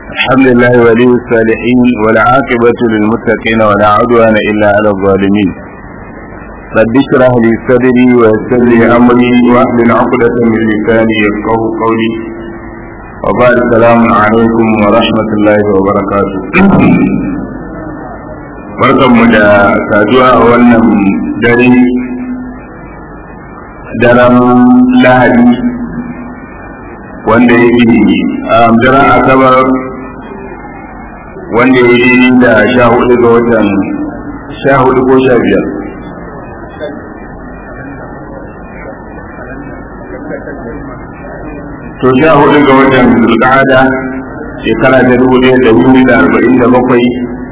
الحمد لله ولي الصالحين والعاقبة للمتقين ولا عدوان إلا على الظالمين رب اشرح لي صدري ويسر لي أمري واحلل عقدة من لساني يفقه قولي وبعد السلام عليكم ورحمة الله وبركاته barkanmu da saduwa a wannan dare daren lahadi wanda ya yi daren asabar wanda ya yi da sha hudu ga watan sha hudu ko sha biyar to sha hudu ga watan zulqa'ada shekara ta dubu ɗaya da dubu da arba'in da bakwai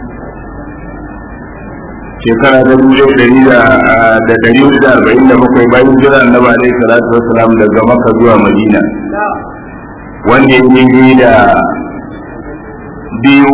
shekara ta dubu ɗaya ɗari da ɗari hudu da arba'in da bakwai bayan jira annabi alaihi salatu wassalam daga makka zuwa madina wanda ya yi da biyu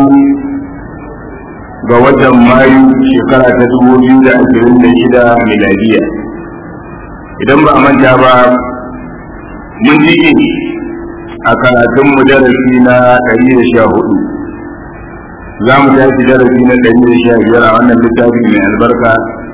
ga watan mayu shekara ta dubu biyu da ashirin da shida miladiya idan ba a manta ba mun jike a karatun mu darasi na ɗari da sha hudu za mu tashi darasi na ɗari da sha biyar a wannan littafi mai albarka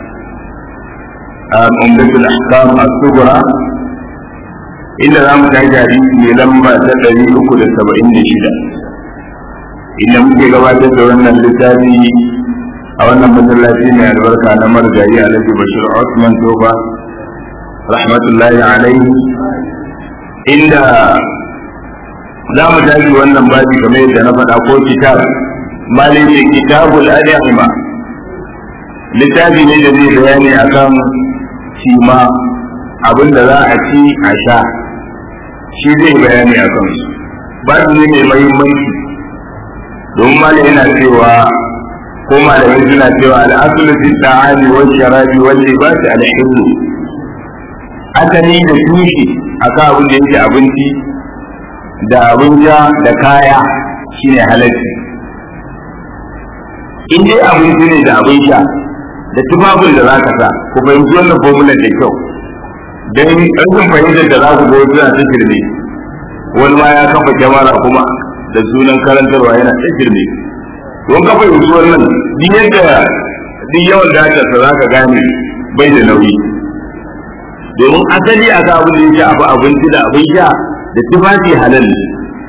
a umdatul ahkam as-sughra inda za mu tashi hadisi mai lamba ta ɗari uku da saba'in da shida inda muke gabatar da wannan littafi a wannan masallaci mai albarka na margayi alhaji bashir osman tofa rahmatullahi alaihi inda za mu tashi wannan babi kamar yadda na faɗa ko kitab malin ce kitabul adihima littafi ne da zai bayani akan cima abin da za a ci a sha shi zai bayani a kansu babi ne mai mahimmanci don malam yana cewa ko malamai suna cewa al'asulu fi ta'ami wa sharabi wa libasi al-hillu asali da tushe akan abin da yake abinci da abin sha da kaya shine halacci in dai abinci ne da abin sha da tufafin da za ka sa ku fahimci wannan formular da kyau don rashin fahimtar da za ku ga suna ta shirme wani ma ya kafa kyamara kuma da sunan karantarwa yana ta shirme don kafa yanzu wannan duk yadda duk yawan datarsa za ka gane bai da nauyi domin asali a ga abin da ya shafi abinci da abin sha da tufafi halal ne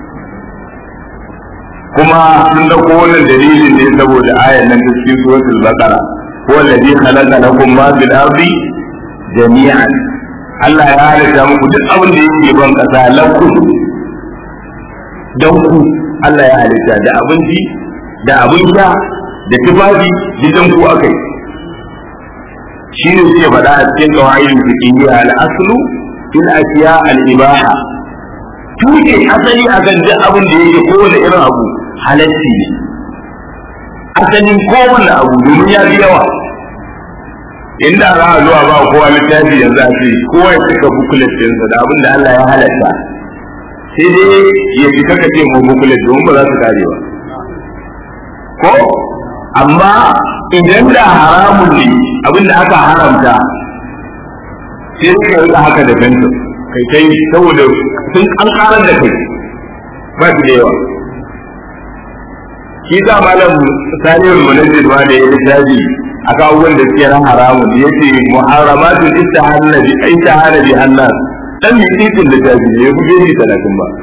kuma sun dauko wannan dalilin ne saboda ayan nan ta cikin suratul baqara huwa alladhi khalaqa lakum ma fil ardi jami'an Allah ya halitta muku duk abin da yake ban kasa lakum don ku Allah ya halitta da abinci da abin sha da tufafi gidan ku akai shi ne suke faɗa a cikin qawaidul fiqhiyya al-aslu fil ashiya al-ibaha tuke asali akan duk abin da yake kowane irin abu halacci ne asalin kowane abu domin ya fi yawa inda za a zuwa ba kowa littafi yanzu a ce kowa ya cika bukulet ɗinsa da abin da Allah ya halatta sai dai ya fi kaka ce mu bukulet domin ba za su kare ba ko amma idan da haramun ne abin da aka haramta sai ka yi haka da fentin kai kai saboda sun an karar da kai ba su da yawa shi sa malam saniyar munajjid ma da ya littafi a abubuwan da suke ran haramun ya ce muharramatun istihana bi istihana bi hannas dan mi titin littafi ne ya buge ni talatin ba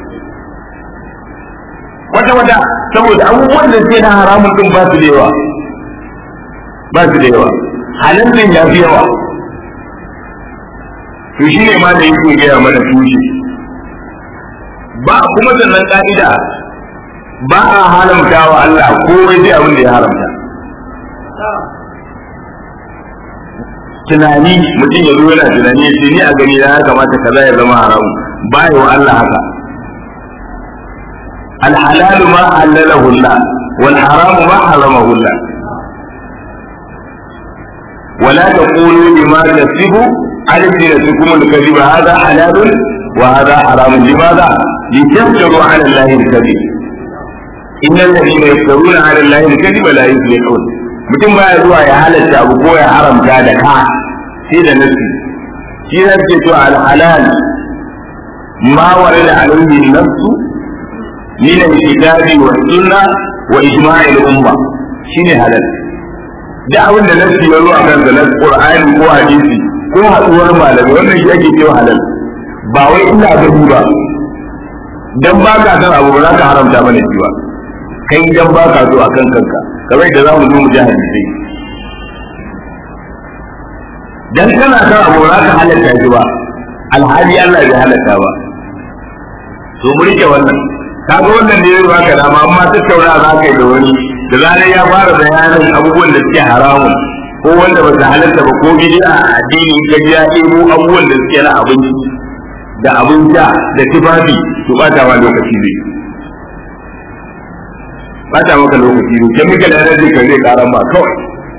wata wata saboda abubuwan da suke na haramun din ba su da yawa ba su da yawa halin din ya fi yawa to shi ne ma da yake gaya mana tushe ba kuma sannan ka'ida ba a haramta wa Allah komai sai abin da ya haramta tunani mutum ya zo yana tunani ya ce ni a gani ya kamata kaza ya zama haramu ba wa Allah haka الحلال ما حلله الله والحرام ما حرمه الله ولا تقولوا لما تصف ألسنتكم الكذب هذا حلال وهذا حرام لماذا؟ لتفتروا على الله الكذب إن الذين يفترون على الله الكذب لا يفلحون mutum baya zuwa ya halatta abu ko ya haramta da ka sai da nasi shi ne ke to al halal ma warada alayhi nafsu min al-kitabi wa sunna wa ijma'il umma shine halal da abin da nasi ya zo a kan da Qur'ani ko hadisi ko haduwar malami wannan shi ake cewa halal ba wai ina gani ba dan ba ka san abu ba za ka haramta mana shi ba kai dan ba ka so akan kanka kamar da za mu zo mu ji hadisi dan kana san abu ba za ka halatta shi ba alhali Allah bai halatta ba to mu rike wannan kaga wannan ne ba ka dama amma tattauna za ka yi da wani da zarar ya fara bayanin abubuwan da suke haramun ko wanda ba su halatta ba ko bid'a a addini ka ji ya ɗebo abubuwan da suke na abinci da abin sha da tufafi to bata ma lokaci zai bata maka lokaci zai kan mika da zai ka zai karan ba kawai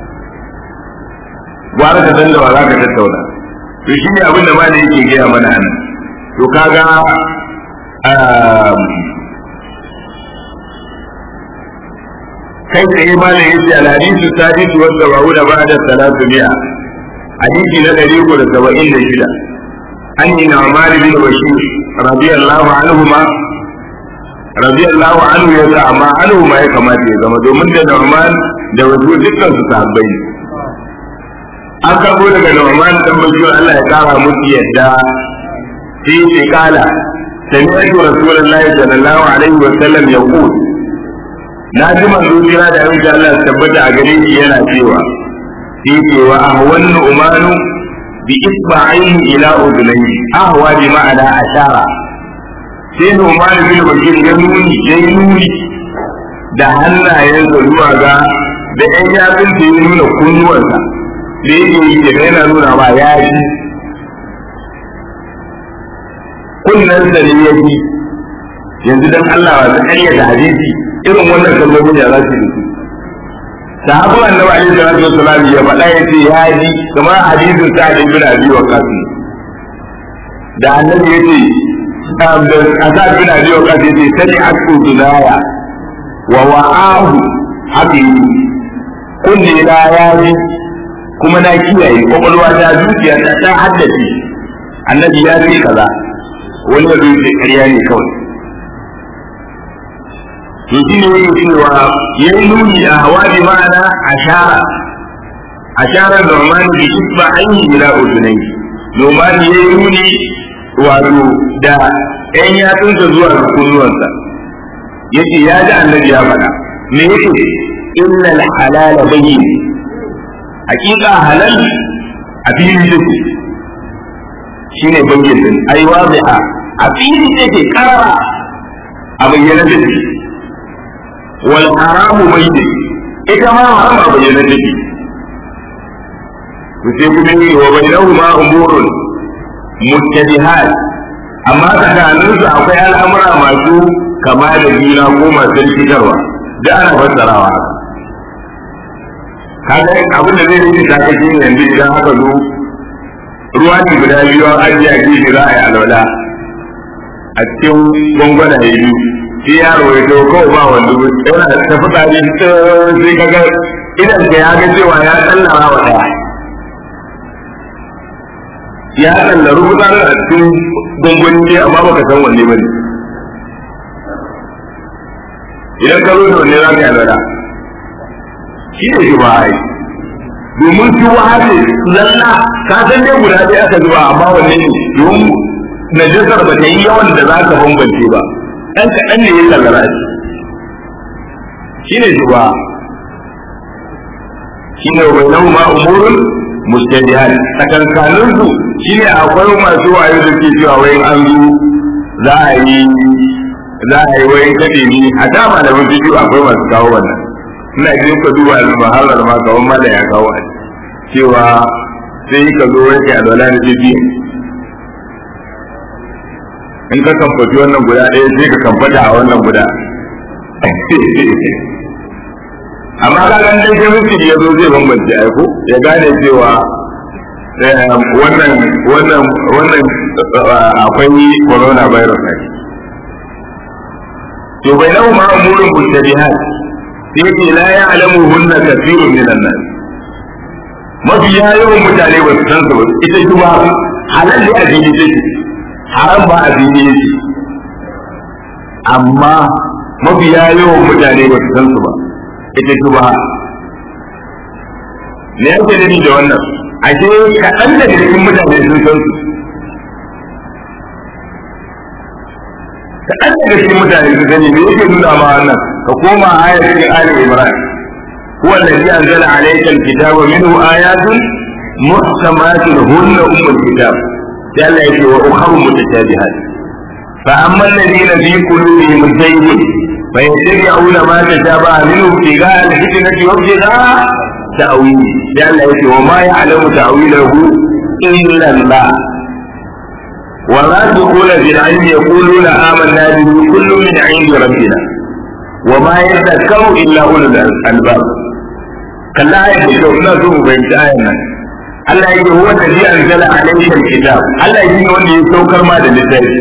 gwara ka san da ba za ka tattauna to shi ne abin da ma da yake gaya mana nan to kaga kai tsaye ma da yace alhadisu sadisu wa sab'u da ba'da salatu mi'a hadisi na ɗari uku da saba'in da shida an yi na'amari bin bashir radiyallahu anhu ma radiyallahu anhu ya sa amma anhu ma ya kamata ya zama domin da Nu'man da wasu dukkan su sahabbai ne an karbo daga Nu'man dan bashir Allah ya kara musu yadda sai ya kala سمعت رسول الله صلى الله عليه وسلم يقول na ji manzo jira da abin da Allah tabbata a gare shi yana cewa shi ce wa ahwan umanu bi isba'in ila udunayhi ahwa bi ma'ana ashara sai Umar bin Bashir ya nuni ya nuni da hannayen da zuwa ga da ɗan yatsun da ya nuna kunnuwansa da yake yi da yana nuna ba ya ji kunnan da ne ya ji yanzu dan Allah wa ta karyata hadisi irin wannan kalmomin ya za su yi sahabu annabi alaihi salatu wassalam ya faɗa ya ce ya ji kamar hadisin sa'ad ibn abi waqas da annabi ya ce asad bin abi waqas ya ce sani aku dunaya wa wa'ahu haka kunne na ya ji kuma na kiyaye kwakwalwa ta zuciya ta ta haddace annabi ya ce kaza wani ya zo ce ƙarya ne kawai to shi ne yake cewa ya yi nuni a hawa bi ma'ana ashara ashara normani bi isba ainihi ila udunai normani ya yi nuni wato da ƴan yatsunsa zuwa ga kunnuwansa yace ya ji annabi ya faɗa me yake innal halala bayyin hakika halal a fili take shine bayyin din ai wazi'a a fili take karara a bayyana take wal haramu bayyin ita ma haram a bayyana take to sai kuma yi wa bainahuma umurun muttabihat amma tsakaninsu akwai al'amura masu kama da juna ko masu rikitarwa da ana fassarawa kaga abin da zai rikita ka shi ne yanzu idan aka zo ruwa ne guda biyu an ajiye a gefe za a yi alwala a cikin gwangwana ya biyu shi yaro ya zo kawai ba wanda yana ta fitsari sai kaga idan ka ya ga cewa ya tsallara wa ɗaya ya tsallaru fitsarin a cikin gwangwani amma baka san wanne ba ne idan ka zo da wanne za ka yi alwala shi ne shi ba ai domin shi wa ne lalla ka san dai guda ɗaya aka zuba amma wanne ne domin najasar ba ta yi yawan da za ka bambance ba ɗan kaɗan ne ya kallara shi shi ne shi ba shi ne wa nan ma umurun mustabihan tsakankanin su shi ne akwai masu wayo da ke cewa wai an zo za a yi za a yi wai kaɗe ni a dama da wasu biyu akwai masu kawo wannan ina jin ka duba al-mahallar ma kawai ma da ya kawo a cewa sai ka zo wai kai alwala da jibi in ka kamfaci wannan guda ɗaya sai ka kamfata a wannan guda amma ka ga dan chemistry ya zo zai bambance ai ko ya gane cewa wannan wannan wannan akwai corona virus ne to bai lahu ma umurun mustabihat sai yake la ya'lamu hunna kathirun minan nas mafi yawan mutane ba su san su ba ita kuma halal ne a fili take haram ba a fili yake amma mafiya yawan mutane ba su san su ba ita shubha me yake nufi da wannan ashe kaɗan daga cikin mutane sun san su kaɗan daga cikin mutane sun sani me yake nuna ma wannan ka koma ayar cikin ali imran هو الذي أنزل عليك الكتاب منه آيات محكمات هن أم الكتاب قال يجي وأخر متشابهات فأما الذين في قلوبهم زيغ فيتبعون ما تشابه منه ابتغاء الفتنة وابتغاء تأويله قال يجي وما يعلم تأويله إلا الله والراسخون في العلم يقولون آمنا به كل من عند ربنا وما يذكر إلا أولو الألباب kalla ayat da kyau ina so mu fahimci ayan nan Allah yake huwa alladhi anzala alayka alkitab Allah yake wanda ya saukar ma da littafi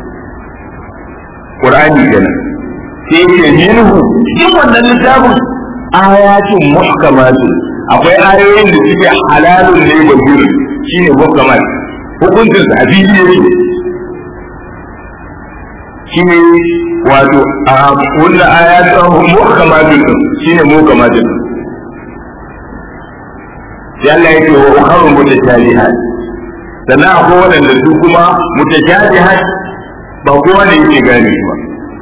Qur'ani kenan sai yake minhu cikin wannan littafin ayatun muhkamatun akwai ayoyin da suke halalun ne wa juri shine muhkamat hukuncin sa abili yake shine wato a wannan ayatun muhkamatun shine muhkamatun sai Allah ya ce wa ukharu mutashabihat sannan akwai waɗanda su kuma mutashabihat ba kowa ne yake gane su ba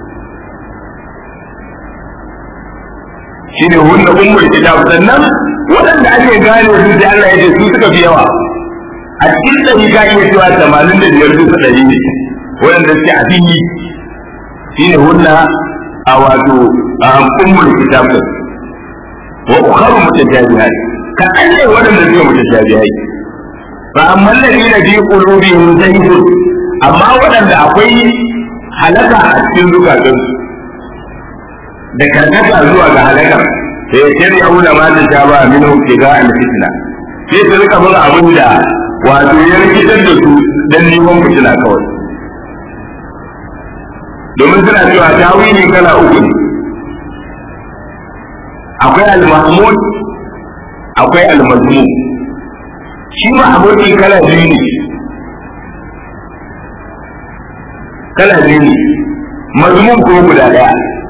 shine hunna ummul kitab sannan waɗanda ake gane su sai Allah ya ce su suka fi yawa a cikin ɗari ka iya cewa tamanin da biyar bisa ɗari ne waɗanda suke a fili shine hunna a wato a ummul kitab wa ukharu mutashabihat kaɗan ne waɗanda suka mutashabihai fa amma alladhina fi qulubihim zaygun amma waɗanda akwai halaka a cikin zukatansu da karkata zuwa ga halakar sai ya kiri auna ma ta sha ba min ga al fitna sai su rika bin abin da wato ya rikitar da su dan neman fitina kawai domin suna cewa tawili kala uku ne akwai al-mahmud akwai al-mazmum shi mahmudi kala biyu ne kala biyu ne mazmum ko guda daya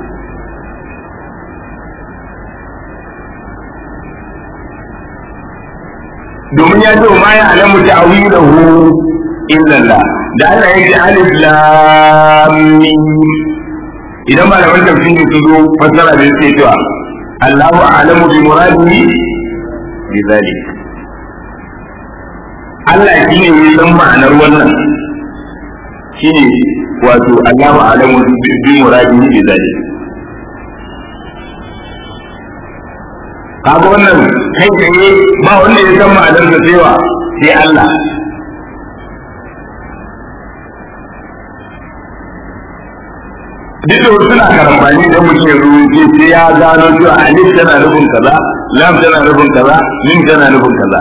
domin ya ce ma ya alamu ta'awilahu illa Allah da Allah ya ce alif lam mim idan malaman tafsiri su zo fassara da yake cewa Allahu a'lamu bi muradihi bi zalik Allah shi ne ya san ma'anar wannan shi ne wato Allahu a'lamu bi muradihi bi zalik kaga wannan kai tsaye ba wanda ya san ma'anar da cewa sai Allah duk da suna karambani da mutum ya rubuce sai ya gano cewa alif tana nufin kaza lam tana nufin kaza mim tana nufin kaza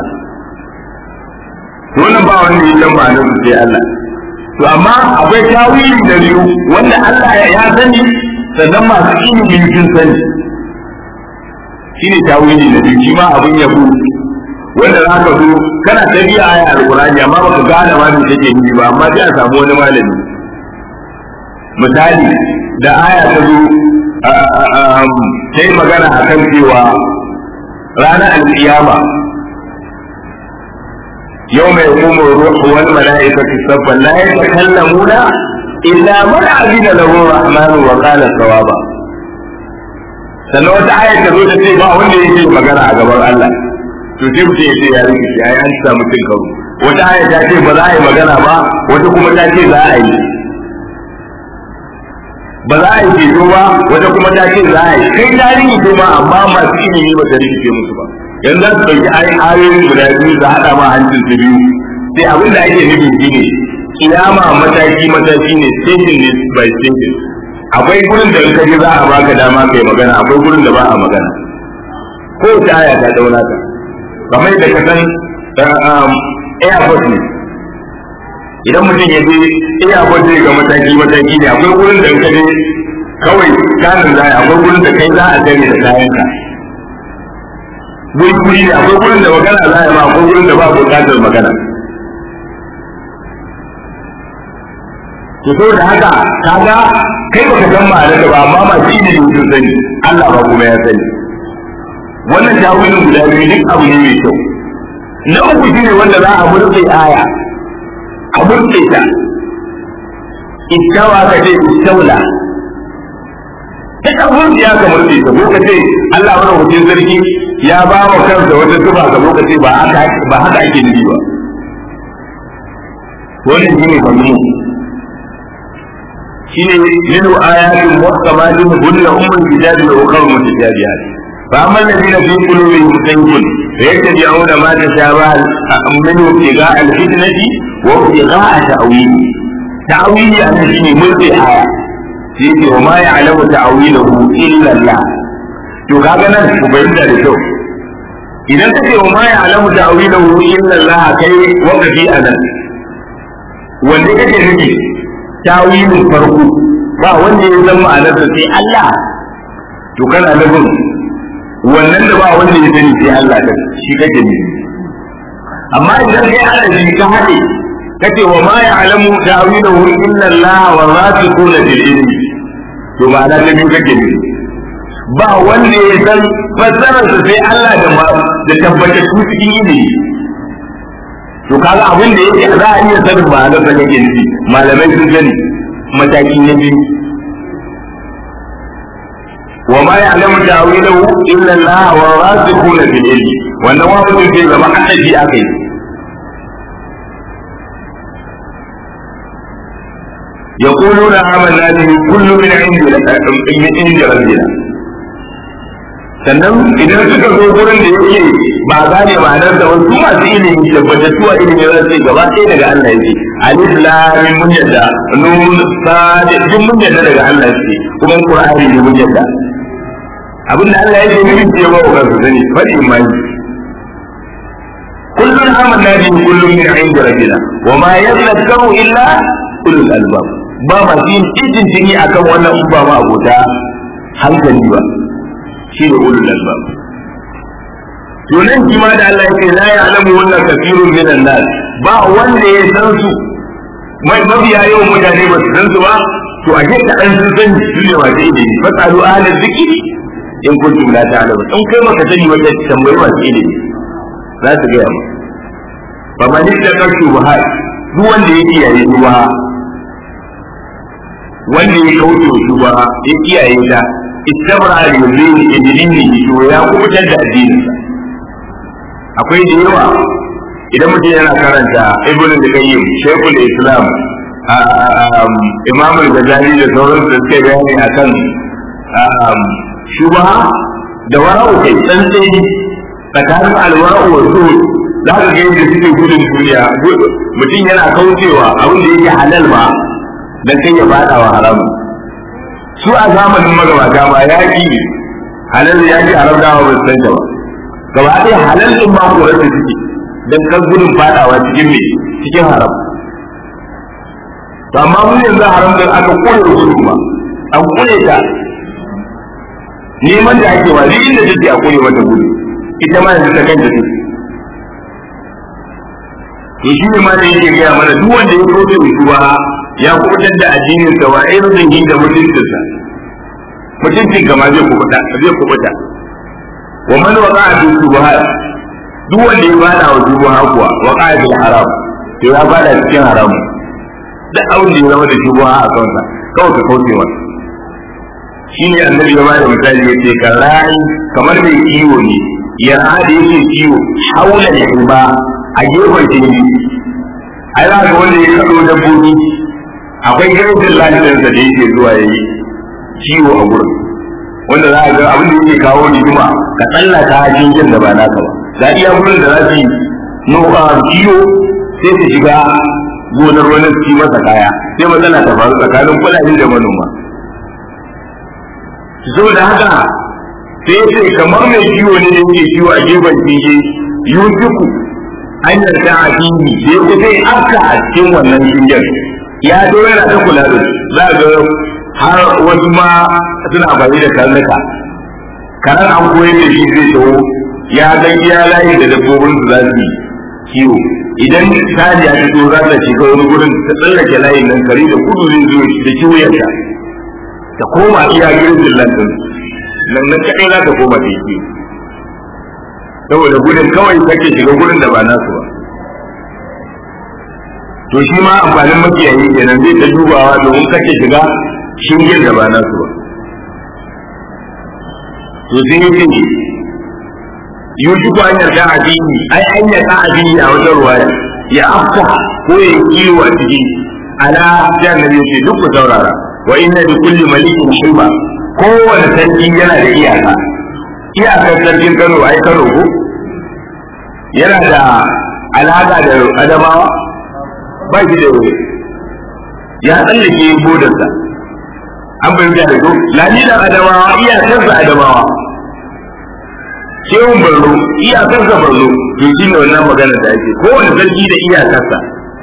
to wannan ba wanda ya san ma'anar da sai Allah to amma akwai tawili da biyu wanda Allah ya sani sannan masu ilimi sun sani shine tawili na biyu shi ma abin yabo wanda za ka zo kana ta biya aya alqur'ani amma baka gane ma me take nufi ba amma sai a samu wani malami misali da aya ta zo ta yi magana a kan cewa ranar alkiyama yau mai kuma ruhu wal mala'ikatu sabban la yatakallamuna illa man azina lahu rahmanu wa qala sawaba sannan wata aya ta zo ta ce ba wanda yake magana a gaban Allah to sai mutum ya ce ya rike shi ai an samu cin karo wata aya ta ce ba za a yi magana ba wata kuma ta ce za a yi ba za a yi ceto ba wata kuma ta ce za a yi kai tarihi ce ba amma masu ilimi ba ta rikice musu ba yanzu za su ɗauki ayoyin guda biyu su haɗa ma hancin su biyu sai abin da ake nufi shi ne kiyama mataki mataki ne station ne by station akwai gurin da in ka ji za a baka dama kai magana akwai gurin da ba a magana ko ta aya ta dauna ta kamar da ka san airport ne idan mutum ya je airport zai ga mataki mataki ne akwai gurin da in ka je kawai kanin za akwai gurin da kai za a tare da kayanka guri guri ne akwai gurin da magana za a yi ma akwai gurin da ba buƙatar magana to saboda haka kaga kai baka san ma'anar da ba amma masu ilimi sun sani Allah ba kuma ya sani wannan tawilin guda biyu duk abu ne mai kyau na uku shine wanda za a murtse aya a murtse ta ittawa ka ce ittaula duk abun ya ka murtse ta ko ka ce Allah wani hutun sarki ya ba wa kansa wata zuba ga lokaci ba haka ba haka ake nufi ba wannan shine kamar shine min ayatin muhkamatin hunna ummul kitabi wa ukhra mutashabihat fa amma alladhina fi qulubihim zaygun fayattabi'una ma tashabaha minhu ibtigha al-fitnati wa ibtigha ta'wili ta'wili an shine mulki aya shi ke wa ma ya'lamu ta'wilahu illa Allah to kaga nan ku bayyana da kyau idan kace wa ma ya'lamu ta'wilahu illa Allah kai waqafi anan wanda kake nufi tawilin farko ba wanda ya zama ma'anarsa sai Allah to kana nufin wannan da ba wanda ya sani sai Allah da shi kake ne amma idan kai adadi ka haɗe kace wa ma ya'lamu ta'wilahu illa Allah wa rasikuna fil ilmi to ma'ana ta biyu kake ne ba wanda ya san fassararsa sai Allah da ma da tabbatar su cikin ilimi to kaga abin da yake za a iya sanin ma'anar da kake nufi malamai sun sani mataki na biyu wa ma ya'lamu ta'wilahu illa Allah wa rasikhuna fil ilmi wannan wa mutum sai zama hadisi akai يقولون آمنا به كل من عند من عند ربنا sannan idan suka zo gurin da yake ba gane ma'anar da wasu masu ilimi tabbatattuwa ilimi za su gaba ɗaya daga Allah yake alif lam mun yadda nun sad duk mun yadda daga Allah yake kuma qur'ani ne mun yadda abin da Allah yake nufin ce ba wa su sani fadi imani kullun amanna bi kullun min 'inda rabbina wa ma yadhakkaru illa ulul albab ba ma yin izin jini akan wannan ba ma abota hankali ba shi ne ulul albab to nan kima da Allah yake la ya'lamu wannan kafirun minan nas ba wanda ya san su mai mabiya yawan mutane ba su san su ba to a ke kaɗan sun san su ne masu ilimi fasalu ahla zikri in kuntum la ta'lamu in kai maka sani wata tambayi masu ilimi za su gaya ma fa man ittaka shubuhat duk wanda ya kiyaye shubha wanda ya kauce shubha ya kiyaye ta istabra al-yuzini idini to ya kubutar da addinin akwai da yawa idan mutum yana karanta ibn al-qayyim shaykhul islam imam al-ghazali da sauran da suke bayani akan shubha da wara'u kai tsantsani tsakanin alwara'u wa zuhud za ka ga yadda suke gudun duniya mutum yana kaucewa abin da yake halal ba dan kai ya fada wa haramu su a zamanin magabata ba yaƙi halal yaƙi haram dawa ba su san ba gaba ɗaya halal ɗin ma korar da suke dan kan gudun fadawa cikin me cikin haram to amma mun yanzu haram din aka kore gudu ma an kore ta neman da ake wa duk inda take a kore mata gudu ita ma yanzu ta kanta take to shi ne ma da yake gaya mana duk wanda ya kauce wa ya kubutar da addinin sa wa irin da mutuncinsa mutuncin kama zai kubuta zai kubuta wa man waqa fi shubuhat duk wanda ya bada wa shubuha kuwa waqa fi haram to ya bada cikin haram duk abin da ya zama da shubuha a kansa kawai ka kauce masa shine annabi ya bada misali ya ce karai kamar mai kiwo ne ya da yake kiwo haula da ba a gefen tebi ai za ga wanda ya kaɗo dabbobi akwai irin lafiyarsa da yake zuwa ya yi ciwo a gurin wanda za a ga abin da yake kawo rigima ka tsallaka jingin da ba naka ba ga iya gurin da za su yi nuka ciwo sai su shiga gonar wani su yi masa kaya sai matsala ta faru tsakanin fulani da manoma saboda haka sai ce kamar mai ciwo ne da yake ciwo a gefen jinge yusufu an yarda a fili sai kusa yi afka a cikin wannan shingen ya zo yana ta kula da za ga har wasu ma suna amfani da karnuka karan an koyar da shi zai taho ya ga iya layi da dabbobin su za su kiwo idan saniya ta zo za ta shiga wani gurin ta tsallake layin nan kare da kudu zai zo da kiwuyarta ta koma iya girbin lantin nan nan kaɗai za ta koma ta yi saboda gudun kawai kake shiga gurin da ba nasu ba to shi ma amfanin makiyayi kenan zai ta dubawa domin kake shiga shingen da ba nasu ba to sai yake yusufu an yarda addini ai an yarda addini a wajen ruwaya ya afka ko ya kiwo a ciki ala sai annabi yace duk ku saurara wa inna bi kulli malikin shayba kowane sarki yana da iyaka iyakar sarkin Kano ai Kano ko yana da alaka da Adamawa ba shi da ya tsallake bodarsa an bayyana da ko lalilan Adamawa iyakarsa Adamawa shehun barno iyakarsa barno to shi ne wannan magana da ake kowane sarki da iyakarsa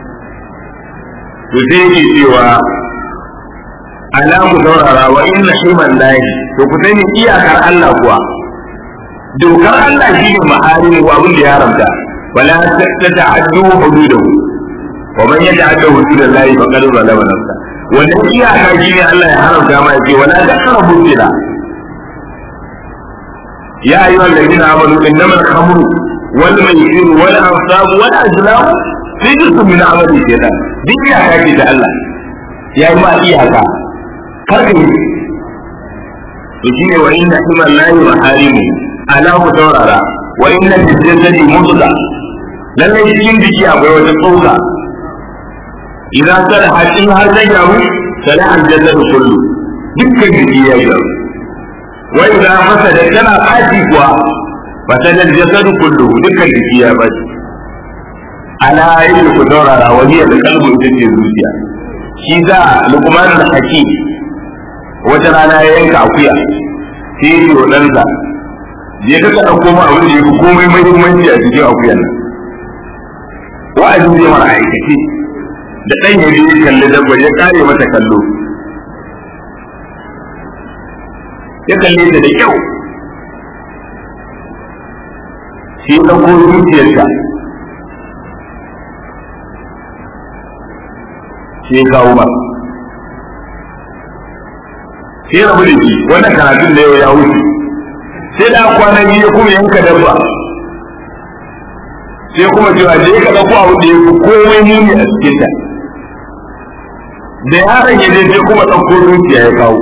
to sai yake cewa ala ku saurara wa inna himan lahi to ku sani iyakar Allah kuwa dokar Allah shi ne ma'ari wa abin da ya haramta wala ta ta'addu hududahu wa man yata'adda hududallahi faqad zalama nafsa wannan iyaka shi ne Allah ya haramta ma yace wala taqrabu zina يا أيها الذين آمنوا إنما الخمر والميسر والأنصاب والأزلام رجس من عمل الشيطان دي إياكا كده الله يا إما إياكا كركم وشيني وإن حمى الله محارمه ألا متوررا وإن في الجسد مضغة لن يجين بشي أبوي وتطوغة إذا صلحت إن هذا يجعل صلح الجسد كله دكا جدي يجعل وإذا فسدت تنا قاتي كوا فسد الجسد كله دكا جدي يا بس على يد كدورة وهي القلب تجي الزوجية شيزا لقمان الحكيم وترانا ينكا أخويا sai yi wa ɗansa je ka ka ɗauko ma abin da ya fi komai muhimmanci a cikin akuyan nan wa'azin zai mara aikace da ɗan ya je kalli dabba ya kare mata kallo ya kalle ta da kyau shi ya ɗauko zuciyarta shi ya kawo ba sai rabu da shi wannan karatun da yau ya wuce sai da kwana biyu kuma yanka dabba sai kuma cewa je ka ɗauko abu da ya fi komai muni a cikin ta da yaron ya je sai kuma ɗauko zuciya ya kawo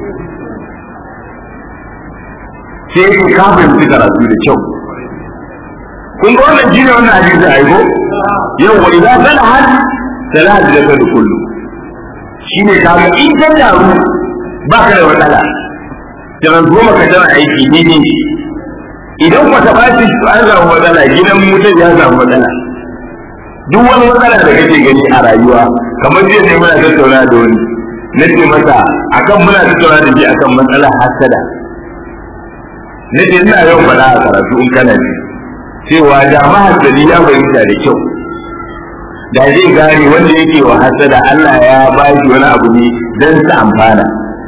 sai ya kafin su karatu da kyau kun ga wannan shine wannan hadisi aiko yau wa idan sana har salat da da kullu shine kaga in ta daru ba ka da matsala kiran goma ka tana aiki ne ne idan ku ta bashi an samu matsala gidan mutum ya samu matsala duk wani matsala da kake gani a rayuwa kamar jiya ne muna tattauna da wani na ce masa akan muna tattauna da shi akan matsalar hasada na ce ina yau faɗa a karatu in kana ji cewa da mahasadi ya bayyana da kyau da zai gane wanda yake wa hasada Allah ya ba shi wani abu ne don sa amfana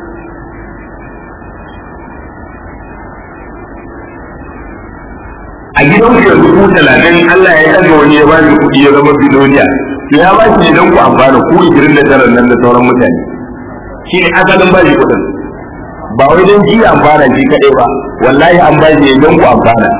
a gidan ku yanzu ku talatin Allah ya ɗaga wani ya ba shi kuɗi ya zama biloniya to ya ba shi ne don ku amfana ku igirin da tarar nan da sauran mutane shi ne asalin ba shi kuɗin ba wai don shi amfana shi kaɗai ba wallahi an ba shi ne don ku amfana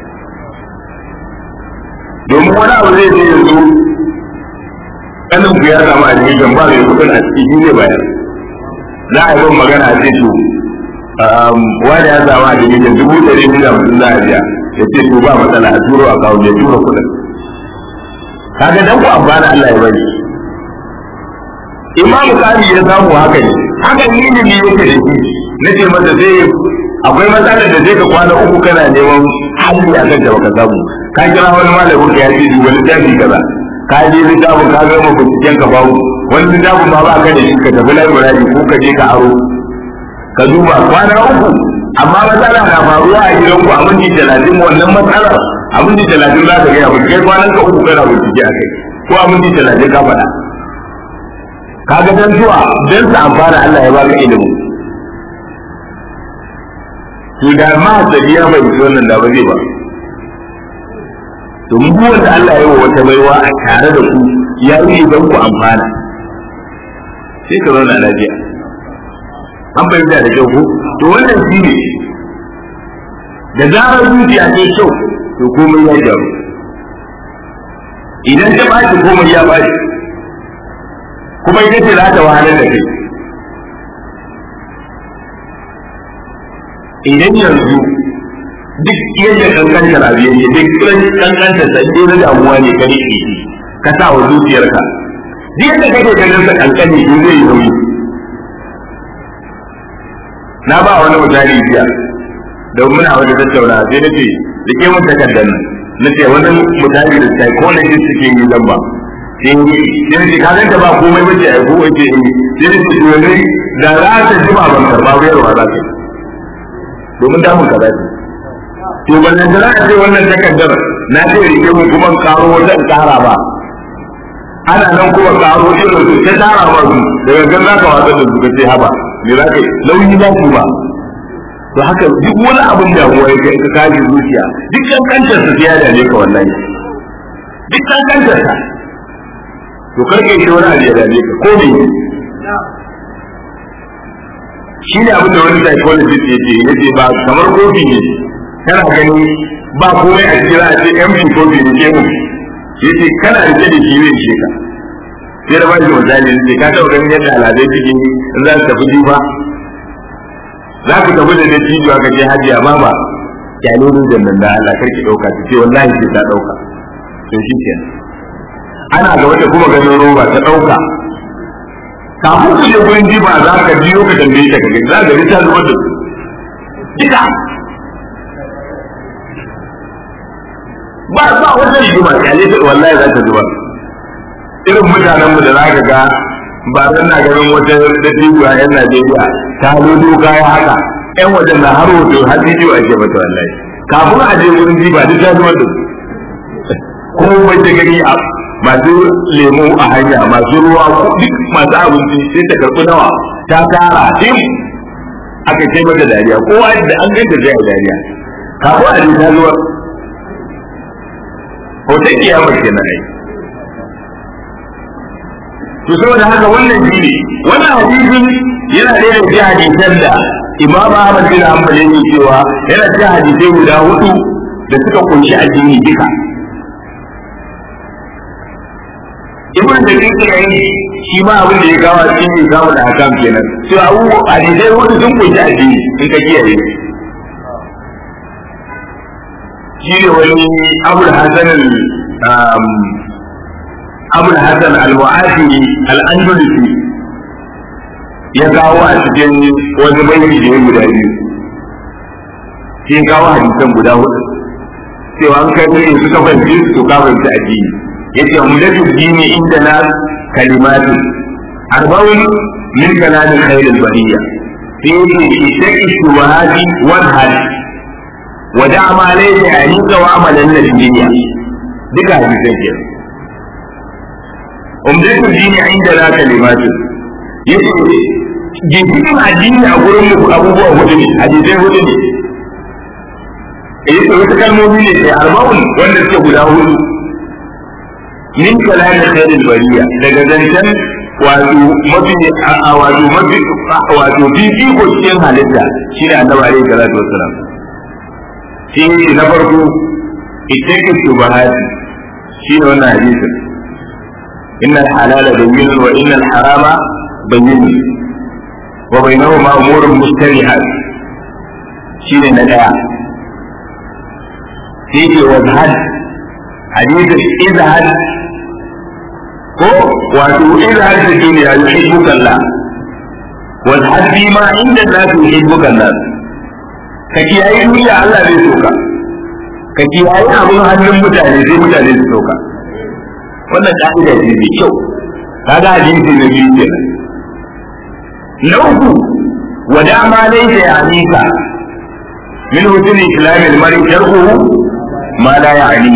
domin wani abu zai je yanzu kanin ku ya samu admission ba mai kuɗin a ciki shi ne bayan za a yi ban magana a ce to wani ya samu admission dubu ɗari biyu da mutum za a biya ya ce to ba matsala a turo a kawo ya tura kuɗin kaga dan ku amfana Allah ya bari imamu kari ya samu haka ne haka ni ne ne yake da shi nace masa sai akwai matsalar da zai ka kwana uku kana neman hali a kan da baka samu ka kira wani malamin ka ya ce duba littafi kaza ka je littafin ka ga ma binciken ka babu wani littafin ma ba ka da shi ka tafi library ko ka je ka aro ka duba kwana uku amma matsala na faruwa a gidan ku a minti talatin wannan matsalar a minti talatin za ka gaya ba kai kwanan ka uku kana bincike a kai ko a minti talatin ka faɗa kaga dan zuwa dan sa amfana Allah ya baka ilimi to da ma da biya bai wannan da ba zai ba domin duk wanda Allah ya yi wa wata baiwa a tare da ku ya yi don ku amfana sai ka zauna lafiya an fahimta da kyau ko to wannan shi ne da zarar zuciya ce kyau to komai ya gyaru idan ta ɓaci komai ya ɓaci kuma ita ce za ta wahalar da kai idan yanzu duk yadda kankantar abu yake duk kankantar sa dai na damuwa ne ka rike shi ka sa wa zuciyarka duk yadda kake ganin sa kankani in zai yi nauyi na ba wani misali jiya da muna wani tattauna sai na ce da ke mun takardar nan na ce wani misali da psychologist suke yi zan ba sai sai ce ka ganta ba komai bace ai ko wace sai ne ce wani da za ta jima ban karba bayarwa za ta yi domin damun ka zafi to ban da za a ce wannan takardar na ce rike mu kuma karo wata tsara ba ana nan kuma karo irin su ta tsara ba su daga gan za ka wasa da su ka ce haba me za ka yi lauyi za ku ba to haka duk wani abin damuwa ya kai ka kaji zuciya duk kankantar sa ya dame ka wallahi duk kankantar sa to karke shi wani abu ya dame ka ko me shi ne abin da wani psychologist ya ce ya ce ba kamar kofi ne kana gani ba komai a cikin a ce empty kofi ne ke mu ya ce kana rike da shi zai ce ka sai da bashi misali ne ka taɓa ganin yadda al'adai suke in za su tafi jifa za ku tafi da dattijo aka ce hajiya ba ba kyale ne da nan da Allah karki ɗauka ta ce wallahi sai ta ɗauka to shi kenan ana ga wata kuma ganin roba ta ɗauka kafin ku je gurin jiba za ka biyo ka tambaye ta kaga za ka ta zubar da su duka ba ba wata rigima kyale ta wallahi za ta zubar irin mutanen mu da za ka ga ba zan na ganin wata dattijo a yan Najeriya ta lodo kaya haka yan wajen na har hoto har bidiyo ake mata wallahi kafin a je gurin jiba duk ta zubar da su ko wace gani a masu lemu a hanya masu ruwa duk masu abinci sai ta karɓi nawa ta tara tim aka kai mata dariya kowa da an ganta zai a dariya kafin a je ta zuwa hoton kiyamar ke na ai to saboda haka wannan shi ne wannan hadisin yana da yadda ji hadisan da imam ahmad bin hanbal yake cewa yana da hadisai guda hudu da suka kunshi addini duka ibn da kike yayi shi ma abin da ya kawo cikin ya kawo da hakam kenan to abu hadisai hudu sun kunshi addini in ka kiyaye shi ne wani abul hasan abul hasan al-mu'afiri al-andalusi ya kawo a cikin wani baiti da ya guda biyu shi ya kawo hadisan guda hudu cewa an kai ne suka fahimci su to ka fahimci addini yace umdatu dini inda na kalimatu arba'un min kalami khairil bariya sai yace itaqi shubuhati wal hal wa da'a ma laysa yanika wa amalan nabiyya duka hadisan ke umdatu dini inda na kalimatu yace ginshiƙin addini a gurin mu abubuwa hudu ne hadisai hudu ne eh wasu kalmomi ne sai arba'un wanda suke guda hudu min kalamin khairul bariya daga zancen wato mafi wato mafi wato bibi ko cikin halitta shine annabi alaihi salatu wassalam shi ne na farko ittaqi shubahati shine wannan hadisin innal halala bayyin wa innal harama bayyin wa bainahuma umurun mustarihat shine na daya sai ce wa zahad hadisin izhad ko wato izhad da duniya yuhibbuka Allah wa zahad bi ma inda nasu yuhibbuka Allah ka kiyaye duniya Allah zai soka ka kiyaye abin hannun mutane sai mutane su soka wannan ka'ida ce mai kyau kaga hadisi na biyu kenan na uku wa dama laysa ya'nika min husn islam al-mar'i tarkuhu ma la ya'ni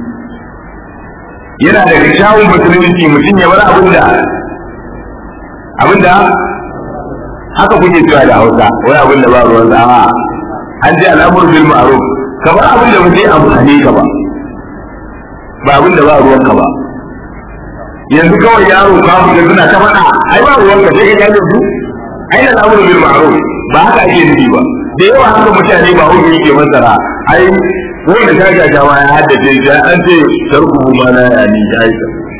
yana da kyawun musulunci mutum ya bar abin da abin da haka kuke cewa da Hausa wani abin da ba ruwan tsawa an ce al'amur bil ma'ruf ka bar abin da ba zai amfane ka ba ba abin da ba ruwanka ba yanzu kawai yaro ka fita suna ta faɗa ai ba ruwanka sai ka kyale su ai da al'amuru bil ma'ruf ba haka ake nufi ba da yawa haka mutane ba hukun yake masara ai wanda ta gaja ma ya haddace shi an ce tarku ma na ya ni ya yi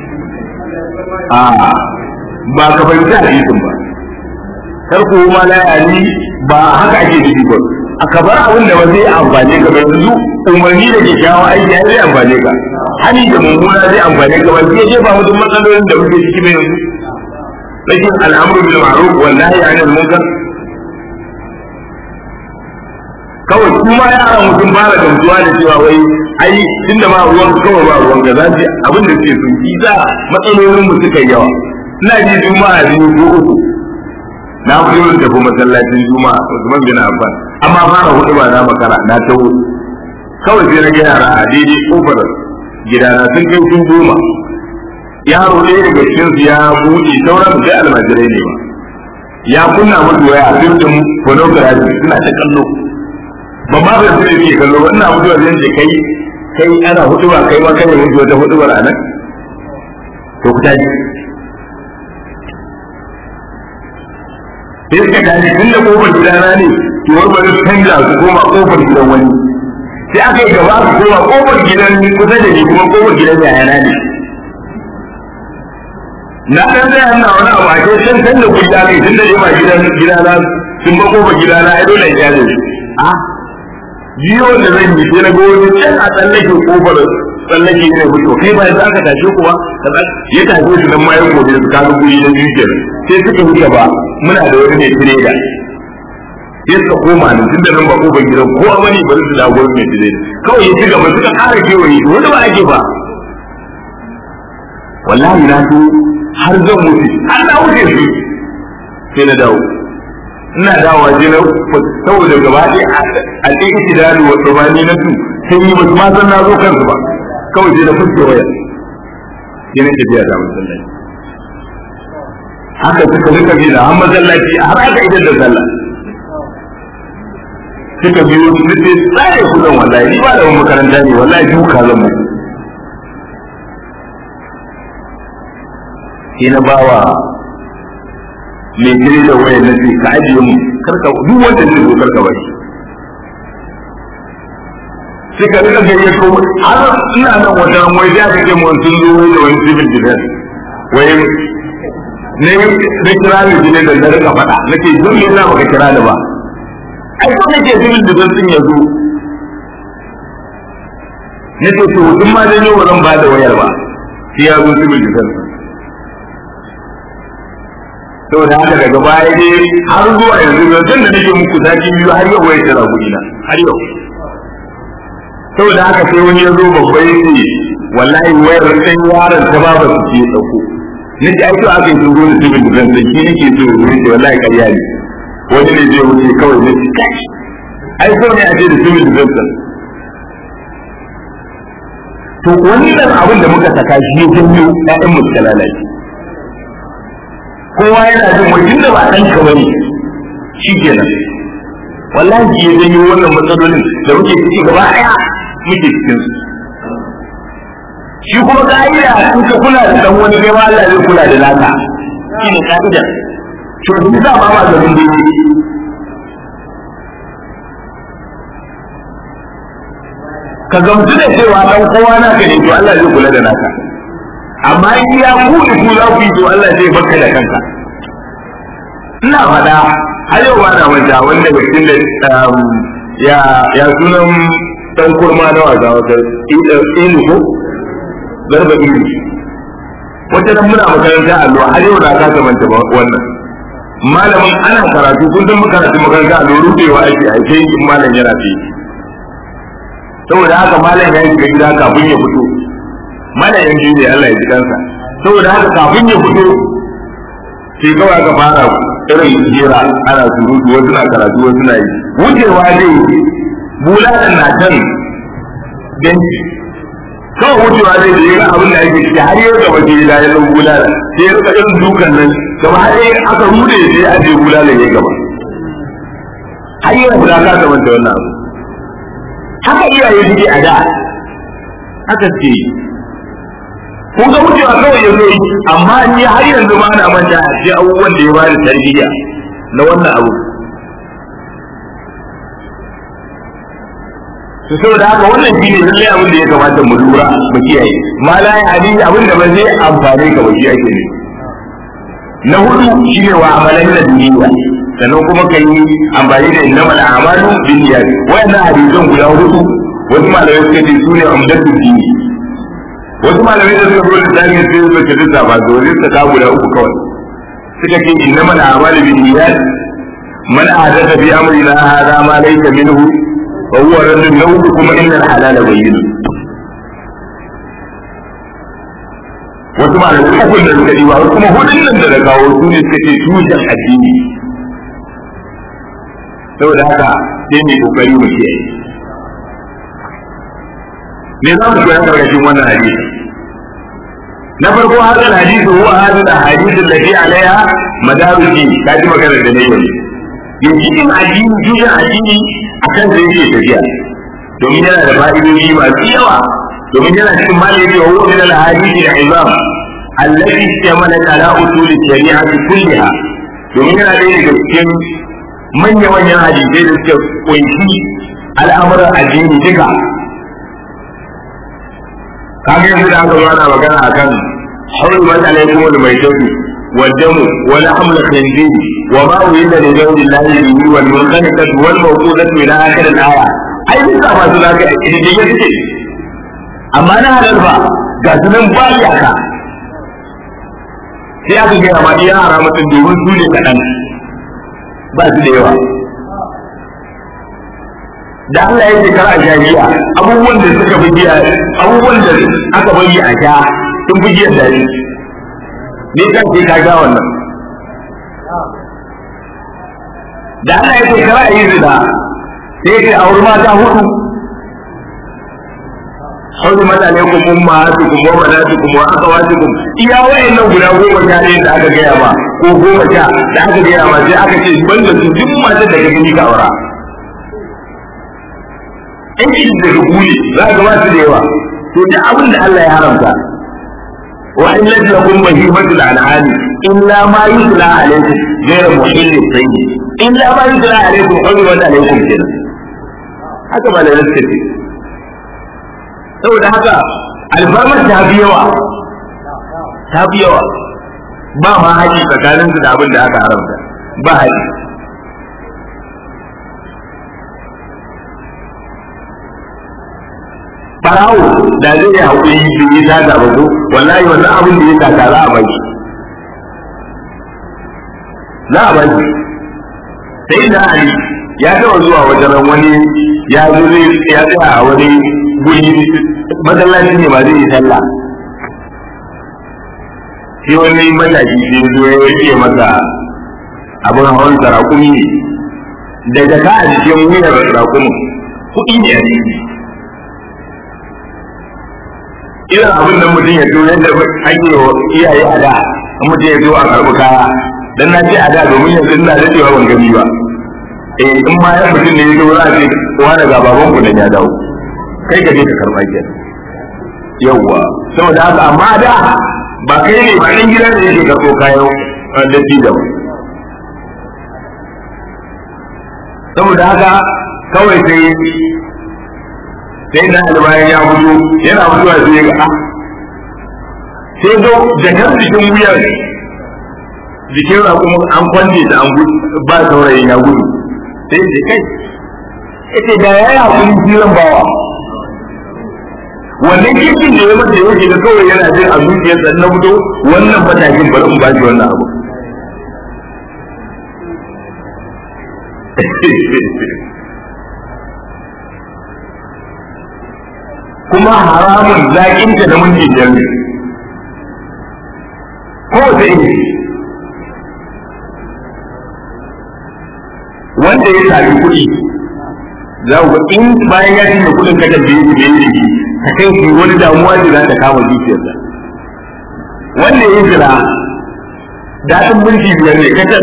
a ba ka fahimci hadisin ba tarku ma na ya ni ba haka ake nufi ba a ka bar abin da ba zai amfane ka ba yanzu umarni da kyakkyawan aiki ya zai amfane ka hani da mummuna zai amfane ka ba zai jefa mutum matsalolin da muke ciki mai yanzu rashin al'amuru bil ma'ruf wallahi anil munkar kawai kuma yaran mutum fara gamsuwa da cewa wai ai tunda ba ruwan kawai ba ruwan ga zafi abin da suke sun yi za matsalolin mu suka yawa ina ji juma'a biyu ko uku na fito da tafi masallacin juma'a Usman bin Affan amma fara hudu ba na makara na tawo kawai sai na ga yara a daidai kofar gidana sun kai sun goma yaro ɗaya daga cikin su ya buɗe sauran sai almajirai ne ba ya kunna musu waya fim din pornography suna ta kallo ban ma bai sai ke kallo ina mutuwa zai ce kai kai ana hutuba kai ma kai mutu wata hutubar anan to ku tashi sai suka tashi tun da kofar gidana ne ki warware su canza su koma kofar gidan wani sai aka yi gaba su koma kofar gidan kusa da ni kuma kofar gidan yayana ne na dan zai hanna wani abu a ce san san da kuɗi aka yi tun da ma gidan gidana sun ba kofar gidana ai dole ya ne a biyo da zan yi sai na ga wani can a tsallake kofar tsallake ne mutu kai ba za ka tashe kuwa ya tashe su nan ma ya gobe su kaga guri na biyu kenan sai suka wuce ba muna da wani mai tireda sai suka koma nan tun da nan ba kofar gidan ko a wani bari su dawo mai tireda kawai ya ci gaba suka kara kewaye wani ba ake ba wallahi na so har zan wuce har na wuce su sai na dawo ina dawowa je na saboda gaba ɗaya a ɗaya idanu wa tsubani na su sai yi basu ma san na zo kansu ba kawai sai na fuske waya sai na tafiya da masallaci haka suka rika bi da har masallaci har aka idan da sallah suka biyo su ce tsare ku zan wallahi ni ba da wani makaranta ne wallahi duka zan mu sai na bawa mai kire da wayar na ce ka ajiye mu karka duk wanda zai zo karka bari sai ka rika gayya ko har ina nan wata wai da ka ce mun sun zo wai da wani civil defense wai ne ne kira ne jine da na rika faɗa nake don me yasa baka kira da ba ai ko nake civil defense din ya zo nake to duk ma dan yau zan ba da wayar ba sai ya zo civil defense saboda haka daga baya dai har zuwa yanzu yanzu da nake muku sati biyu har yau wai tara kuɗi na har yau saboda haka sai wani ya zo babba ya ce wallahi wayar ɗan yaron ta ba su ce ɗauko na ce aiki aka yi turo da civil defense shi nake so ya ce wallahi ƙarya ne wani ne zai wuce kawai na ce kai ai so ne a ce da civil defense to wannan abin da muka saka shi ya janyo ƴaƴan mu suka lalace kowa yana jin wajen da ba ɗan ka bane shi kenan wallahi ya janyo wannan matsalolin da muke ciki gaba ɗaya muke cikin su shi kuma ka'ida in ka kula da dan wani kai ma Allah zai kula da naka shi ne ka'ida to duk da ba ma da mun dai ka gamsu da cewa dan kowa naka ne to Allah zai kula da naka amma in ya ku da ku za ku yi to Allah zai baka da kanka ina faɗa har yau ba na manta wanda mutum da ya ya sunan dan kurma na wasa wata ilu ko garba ilu wata nan muna makaranta allo har yau na kasa manta wannan malamin ana karatu kun san makaratu makaranta allo rubewa ake a sai in malam yana fi saboda haka malam ya shiga gida kafin ya fito malam yan biyu ne Allah ya ji kansa saboda haka kafin ya fito sai kawai aka fara irin jera ana surutu wasu na karatu wasu na yi wucewa zai bulalan na can ganci kawai wucewa zai da yin abin da ake ciki har yau gaba ke da yanzu bulala sai ya rika irin dukan nan gaba har yi aka rude sai a je bulalan ya gaba har yau guda ka ta manta wannan abu haka iyaye suke a da haka ce kun ga wucewa kawai ya zo yi amma ni har yanzu ma na manta a ce abubuwan da ya bani tarbiyya na wannan abu to saboda haka wannan shine lallai abin da ya kamata mu lura mu kiyaye ma la ya ali abin da ba zai amfane ka ba shi ake ne na hudu shine wa amalan da duniya sannan kuma ka yi amfani da innamal a'malu binniyat wayannan hadisan guda hudu wasu malamai suka ce su ne umdatul dini wasu malamai da suka zo da tarihin sai suka ce duka ba zo ne suka guda uku kawai suka ce innamal a'malu binniyat man ahdatha fi amrina hadha ma laysa minhu fa huwa raddun lahu kuma innal halala bayyin wasu malamai uku da suka diba wasu kuma hudun nan da na kawo su ne suka ce tushen addini saboda haka sai mai kokari mu kiyaye me za mu koya karkashin wannan hadisi na farko hadal hadisi huwa hadal hadisi allati alaiha madaru din ka ji magana da ne yanzu yanzu in addini juya addini akan sai yake tafiya domin yana da fa'idoji masu yawa domin yana cikin mali yake huwa min al hadisi da izam allati istamalat ala usul shari'ati kulliha domin yana da daga cikin manya-manyan hadisai da suka kunshi al'amuran addini duka kaga yanzu da aka zo ana magana akan حرمت عليكم الميتة والدم ولحم الخنزير وما أريد لغير الله به والمنخنقة والموقوذة إلى آخر الآية أي مثل ما سلاك إذا جيت أما أنا هذا الفا قاسم بالي أكا sai aka gaya ma iya haramatun domin su ne kaɗan ba su da yawa da Allah ya ce kar a sha giya abubuwan da suka fi giya abubuwan da aka bari a sha sun fi giyar daɗi ne kan ce ka ga wannan da Allah ya ce kar a yi zina sai ya ce a wurin mata hudu حرمت عليكم أمهاتكم وبناتكم وأخواتكم iya wayannan guda goma sha ɗaya da aka gaya ma ko goma sha da aka gaya ma sai aka ce ban da su duk matar da ka gani ka aura in ki da rubuli za ka ba su da yawa to da abin da Allah ya haramta wa in lam yakun bahimatul an'ami illa ma yutla alaykum ghayra muhillin sayyi illa ma yutla alaykum hurmat alaykum kenan haka ba da rasta ce saboda haka alfarmar ta fi yawa ta fi yawa ba ma haƙi tsakaninsu da abin da aka haramta ba haƙi farawo da zai yi haƙuri bai yi sata ba ko wallahi wannan abin da ya sata za a baki za a baki sai da ali ya taɓa zuwa wajen wani ya zo zai ya tsaya a wani guri masallaci ne ba zai yi sallah sai wani matashi sai zo ya rike masa abin hawan sarakumi ne da jaka a cikin wuyar sarakumin kuɗi ne a ciki irin abin da mutum ya zo yadda ake wa iyaye a da mutum ya zo a karɓi kaya dan na ce a da domin yanzu ina daɗewa ban gani ba eh in ma yan mutum ne ya zo za a ce wani ga baban ku da ya dawo kai ka je ka karɓa ke yawwa saboda haka amma da ba kai ne ba ɗan gida ne yake karɓo kayan datti da ba saboda haka kawai sai sai na albayan ya fito yana fitowa sai ya ga sai zo da kan jikin wuyar jikin kuma an kwanje da an gudu ba saurayin ya gudu sai da kai ita da ya yi hakuri filan bawa wannan kirkin da ya mata ya wuce da kawai yana jin a zuciyarsa na fito wannan matakin bari in bashi wannan abu kuma haramun zaƙinta da minti biyar ne kowace iri wanda ya sami kuɗi za ku in bayan ya cinye kuɗin ka tambaye shi da yake ta kai shi wani damuwa ce za ta kama zuciyarsa wanda ya jira daɗin minti biyar ne kacal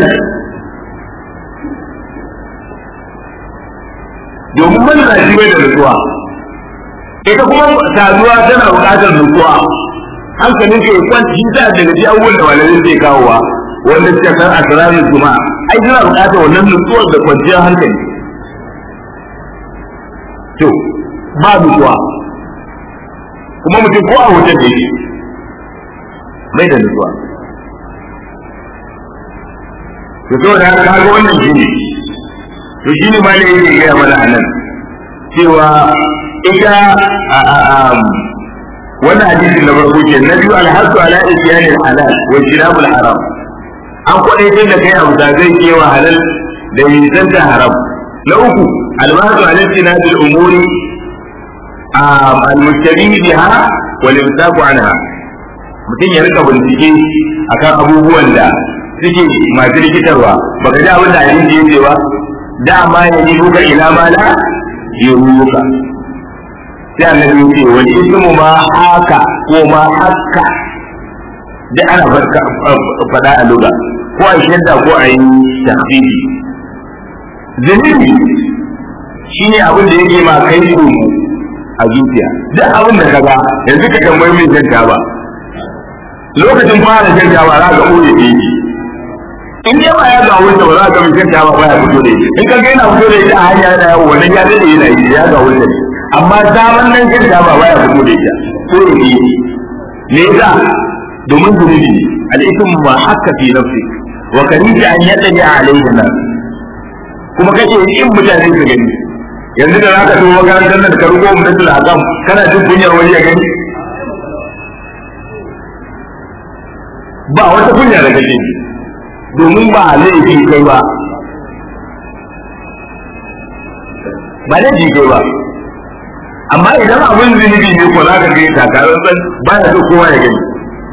domin manzanci bai da nutsuwa ita kuma saduwa tana buƙatar nutsuwa hankalin ka ya kwanta shi sa daga ji abubuwan da malamai zai kawowa wanda suka san asirarin juma'a ai suna buƙatar wannan nutsuwar da kwanciyar hankali to ba nutsuwa kuma mutum ko a hoton da yake mai da nutsuwa to saboda haka kaga wannan shi ne to shi ne ma ne yake gaya mana a nan cewa ita wannan hadisin na farko ce na biyu alhasu ala isyanil halal wa jinabul haram an kwadaitar da kai abu da zai kewa halal da nisanta haram na uku albasu ala istinabil umuri al-mustabihi biha wal imsaku anha mutum ya rika bincike akan abubuwan da suke masu rikitarwa baka ji abin da hadisi yake ba dama ya ji buka ila ma la yuruka sai annabi ya ce wani ismu ma haka ko ma haka da ana faɗa a lugha ko a shadda ko a yi tahfifi zunubi shine abin da yake ma kai komo a zuciya duk abin da ka ga yanzu ka tambayi mai shan ba lokacin fara shan ba za ka ɓoye da yake in dai ba ya ga wuce ba za ka mai shan ba ya fito da ita in ka ga yana fito da ita a hanya yana yawo wannan ya dade yana yi ya ga wuce amma zaman nan shan ba ya fito da ita ko ya yi me yasa domin zunubi al-ismu ma hakka fi nafsi wa karita an yadda alaihi nas kuma kake yin mutane su gani yanzu da zaka zo makarantar nan ka rubo mu da akam kana jin kunyar wani ya gani ba wata kunya da kake domin ba laifi kai ba ba laifi kai ba amma idan abin zunubi ne ko zaka ga takarar san ba ya so kowa ya gani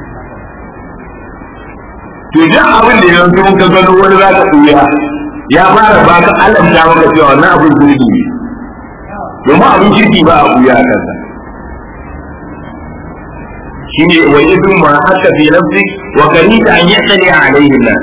to idan abin da yanzu mun ka gano wani zaka tsuya ya fara ba ka alamta maka cewa wannan abin zunubi ne domin abin kirki ba a buya a kansa shi ne wa idun ma haka fi nafsi wa karita an yaddani alaihi nas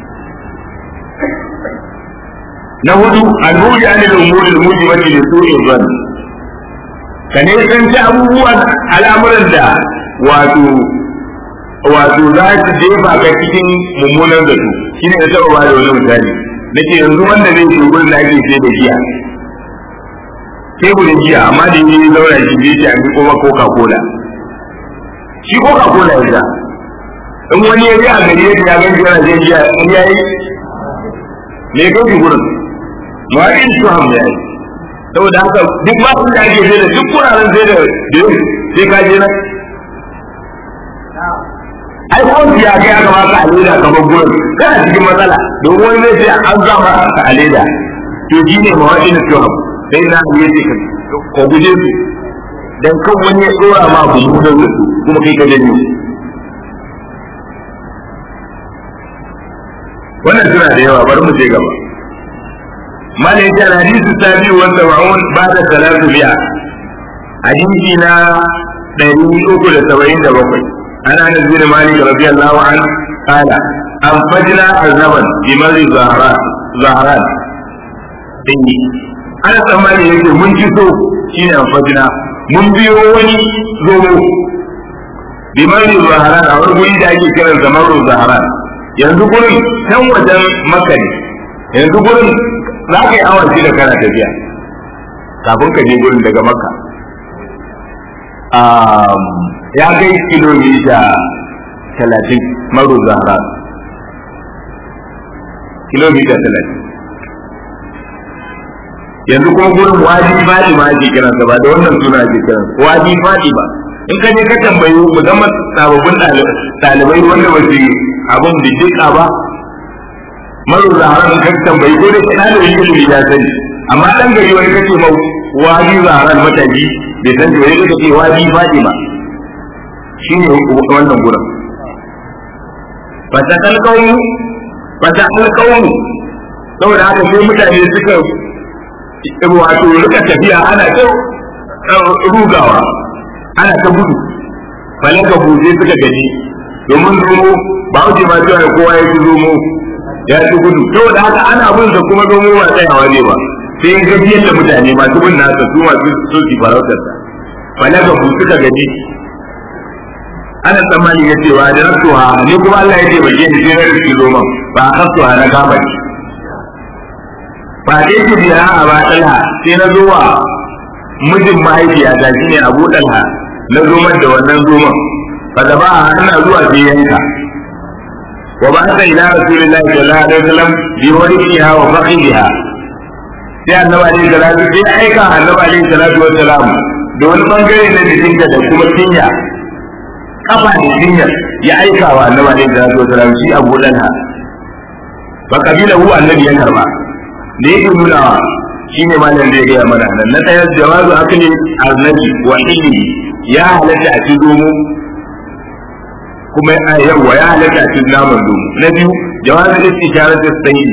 na hudu al-mudi an al-umuri al-mujibati li su'i dhann ka ne san ta abubuwan al'amuran da wato wato za su jefa ka cikin mummunan zato shine ya taba ba da wani misali nake yanzu wanda zai ce gurin da ake sai da giya teburin giya amma da yi zaura shi zai ce a mi kuma coca cola shi coca cola ya sha in wani ya ji a gari ya ya gan yana shan giya in ya yi me kai shi gurin ma'adin su ham ya yi saboda haka duk ma sun da ake sai da duk kuraren sai da sai ka je nan ai ko ya kai aka maka a leda kamar gurin kana cikin matsala don wani zai ce an zama a leda to shi ne ma'adin su ham sai na ya ce ka guje su dan kan wani ya tsora ma abu mu da su kuma kai ka janyo wannan suna da yawa bari mu je gaba mala yace hadisi sabi wa sab'un ba'da salatu bi'a hadisi na ɗari uku da saba'in da bakwai ana anas bin malik radiyallahu anhu qala an fajna azaban bi mari zahran zahran ana tsammani yake mun ci so shi ne amfajina mun biyo wani zomo bimari zaharan a wani guri da ake kiran zamaru zaharan yanzu gurin can wajen maka ne yanzu gurin za ka yi awon da kana tafiya kafin ka je gurin daga maka ya kai kilomita talatin maru zaharan kilomita talatin yanzu kuma gurin wadi fadi ma ake kiran sa ba da wannan suna ake kiran wadi fadi ba in ka je ka tambayi musamman sababbin ɗalibai wanda ba su abin diddika ba maru zaharan ka tambayi ko da ɗalibin ilimi ya sani amma ɗan gari wani kace mau wadi zaharan mataji bai san wani ka ce wadi fadi ma shine wannan gurin fata kalkaunu fata kalkaunu saboda haka sai mutane suka wato rika tafiya ana ta rugawa ana ta gudu falaka buje suka gaji domin zomo ba wuce ma cewa kowa ya ci zomo ya ci gudu saboda haka ana bin da kuma zomo ba tsayawa ne ba sai gajiyar da mutane masu bin nasa su masu soki farautar sa falaka bu suka gaji ana tsammani ya cewa da rasuwa ni kuma Allah ya ce ba ke sai na riski zoman ba a kasuwa na kama ki ba dai ki biya a ba ɗalha sai na zo wa mijin mahaifiyata shine Abu Dalha na zoman da wannan zoman fa da ba a ana zuwa sai yanka wa ba ta ila rasulullahi sallallahu alaihi wasallam bi wariha wa faqiha sai annabi alaihi salatu sai aika annabi alaihi salatu wassalam da wani bangare na jikinta da kuma cinya kafa da cinya ya aika wa annabi alaihi salatu wassalam shi Abu Dalha fa kabila hu annabi ya karba da yake nunawa shi ne malam zai gaya mana nan na ɗaya jawazu akli arnabi wa ilmi ya halatta a ci domo kuma yawa ya halatta a ci naman domo na biyu jawazu istisharar da sayi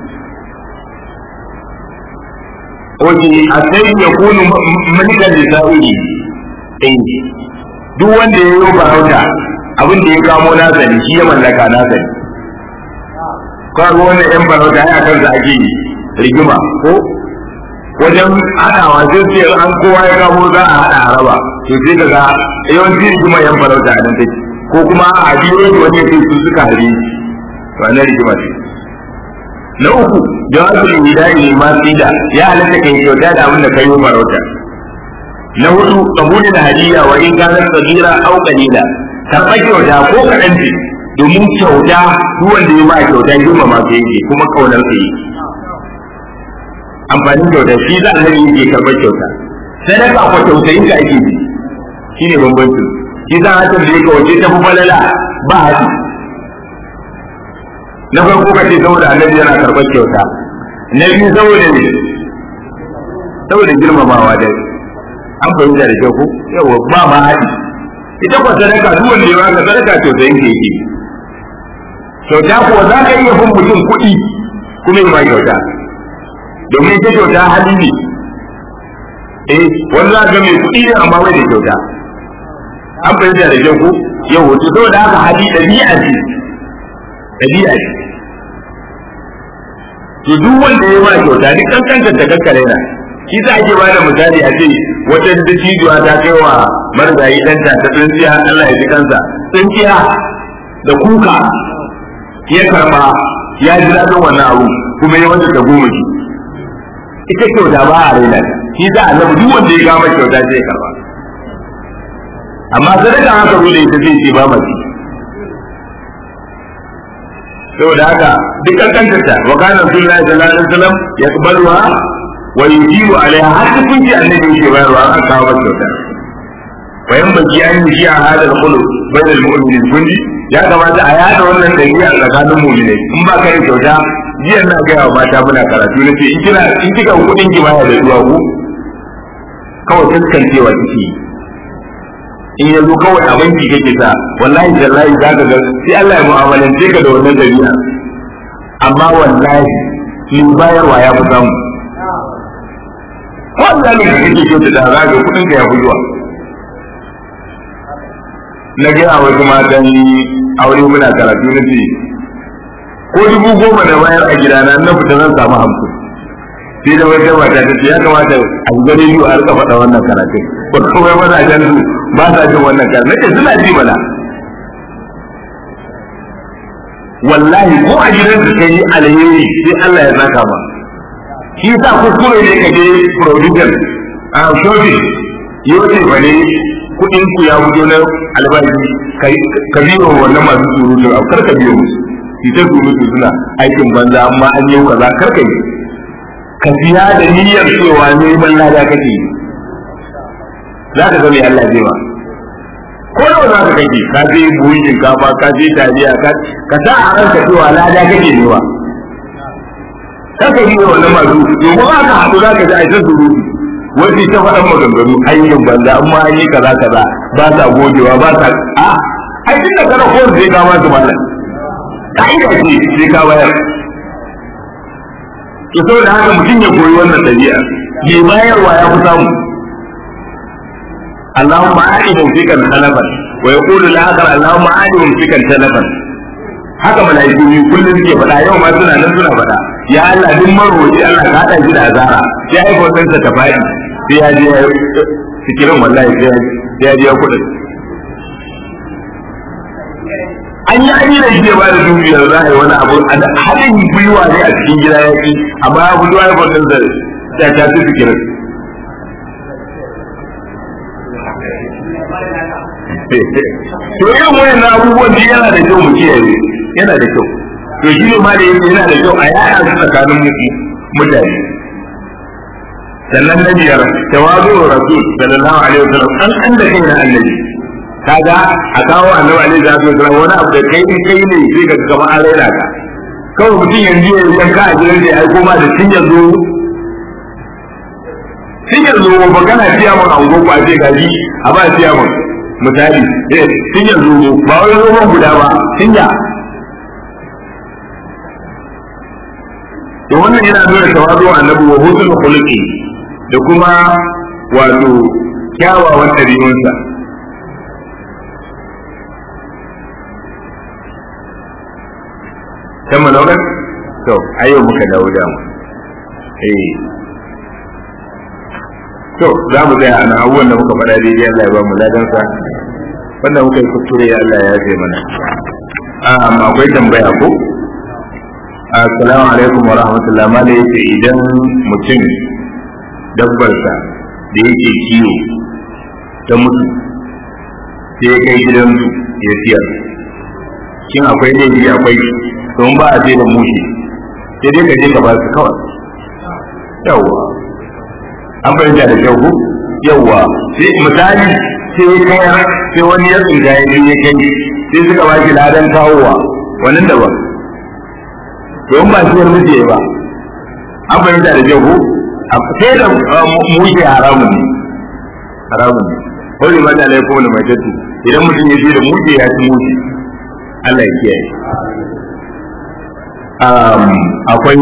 Oke, a sai ya kunu malikan da sa'uri ɗin duk wanda ya yi farauta abin da ya kamo nasa ne shi ya mallaka nasa ne kawai wannan yan farauta ya kansa ake yi rigima ko wajen haɗawa sai ce an kowa ya kamo za a haɗa haraba to sai ka ga yawanci rigima yan farauta a nan take ko kuma a biyo da wani sai su suka harbe to a nan rigima ce na uku jawabin hidayah ne ma sida ya halatta kai kyauta da abin da kai yi farauta na hudu kabulin hadiya wa in kana sagira au qalila karɓar kyauta ko kaɗan ce domin kyauta duk wanda ya ba kyauta girmama ka yake kuma kaunar ka yake amfanin kyauta shi za a nan yake karɓar kyauta sadaka ko tausayin ka ake bi shi ne bambanci shi za a tambaye ka wace ta fi falala ba haɗi na farko ka ce saboda annabi yana karɓar kyauta na biyu saboda ne saboda girmamawa da an fahimta da kyau ko yawa ba ma haɗi ita kwa sadaka duk wanda ya baka sadaka tausayin ka yake kyauta kuwa za ka iya bin mutum kuɗi kuma yi ma kyauta domin ita kyauta hali ne eh wani za ga mai kuɗi ne amma bai da kyauta an fahimta da kyau ko yau to saboda haka hali ɗabi'a ce ɗabi'a ce to duk wanda ya ba kyauta duk kankantar ta kakkare na shi za ake bada misali a ce wata dattijuwa ta kai wa marigayi ɗanta ta tsintsiya Allah ya ji kansa tsintsiya da kuka ya karba ya ji daɗin wannan abu kuma ya wanda ta goma shi ita kyauta ba a raina shi za a zama duk wanda ya gama kyauta sai ya karba amma sadaka haka zo da ita zai ce ba mace saboda haka duk kankantar ta wa kana rasulullahi sallallahu alaihi wasallam yaqbaluha wa yujibu alaiha har kun ji annabi yake bayarwa an kawo masa kyauta wa yan baki an yi shi a hadal khulu bainal mu'minin kunji ya kamata a yada wannan dabi'a tsakanin mu'minai in ba ka da kyauta jiya na gaya wa mata muna karatu na ce in kina in kika kudin ki baya da zuwa ku kawai taskancewa kike yi in yanzu kawai a banki kake sa wallahi jallahi za ka ga sai Allah ya mu'amalance ka da wannan dabi'a amma wallahi in bayarwa ya fi samu wanda ne kake kyauta da za ga kudin ka ya fi zuwa na gaya wasu matan aure muna karatu na ce ko dubu goma da bayar a gidana na fita zan samu hamsin sai da wata mata ta ce ya kamata a gani yi a rika faɗa wannan karatun ba kawai mazajen su ba sa jin wannan karatun nake suna ji mana wallahi ko a gidan su kai alheri sai Allah ya saka ba shi sa kuskure ne ka je producer a shopping yau ce ba ne kuɗin ku ya fito na albashi ka biyo wannan masu surutu a kar ka biyo musu su ta surutu suna aikin banza amma an yau kaza kar ka yi ka siya da niyyar cewa neman lada kake yi za ka ga mai Allah zai ba ko nawa za ka kake ka je buhun shinkafa ka je taliya ka sa a ranka cewa lada kake ne ba kar ka yi wannan masu domin haka haɗu za ka ji aikin surutu wasu ta faɗan maganganu ayyukan banza amma an yi kaza kaza ba sa gogewa ba sa a ai tun da kana kowar zai kama su malam ka'ida ce sai ka bayar to saboda haka mutum ya koyi wannan ɗabi'a mai bayarwa ya fi samu اللهم آت ممسكا تلفا ويقول الآخر اللهم آت ممسكا تلفا haka malaiku ne kullum suke faɗa yau ma suna nan suna faɗa ya Allah duk marwaci Allah ka haɗa shi da azara sai ai kwatansa ta faɗi sai ya je sikirin wallahi sai ya je kuɗin an yi an yi da shi ba da dukiyar za a yi wani abu a haɗin gwiwa ne a cikin gida ya ki amma ya fito ya fito da ta ta fi fikirin to irin wayan abubuwan da yana da kyau mu kiyaye yana da kyau to shi ne ma da yake yana da kyau a yaya su tsakanin mutane sannan na biyar tawazu rasul sallallahu alaihi wasallam an an da kai na annabi kaga a kawo annabi alaihi wasallam wani abu da kai in kai ne sai ka gama an raina ka kawai mutum yanzu ya yanka a gidan da ya aiko ma da tun yanzu tun yanzu ba kana siya mun a ungo a ce gaji a ba siya mun misali eh tun yanzu ba wani roman guda ba tun ya to wannan yana nuna tawazu annabi wa husnul khuluqi da kuma wato kyawawan ɗabi'unsa kan malaunar to ayo muka dawo da mu eh to za mu tsaya ana abubuwan da muka faɗa daidai Allah ya ba mu ladansa wanda muka yi kuskure Allah ya yafe mana akwai tambaya ko assalamu alaikum wa rahmatullahi ma da yake idan mutum dabbarsa da yake kiwo ta mutu sai ya kai gidansu ya siyar shin akwai laifi akwai don ba a da mushi sai dai ka je ka ba su kawai yawwa an fahimta da kyau ko yawwa sai misali sai ya kai sai wani ya tsinga ya je ya kai sai suka ba shi ladan kawowa wannan daban don ba shi wani je ba an fahimta da kyau ko sai da mushi haramun ne haramun ne wani ma da laifin wani mai tattu idan mutum ya je da mushi ya ci mushi Allah ya kiyaye akwai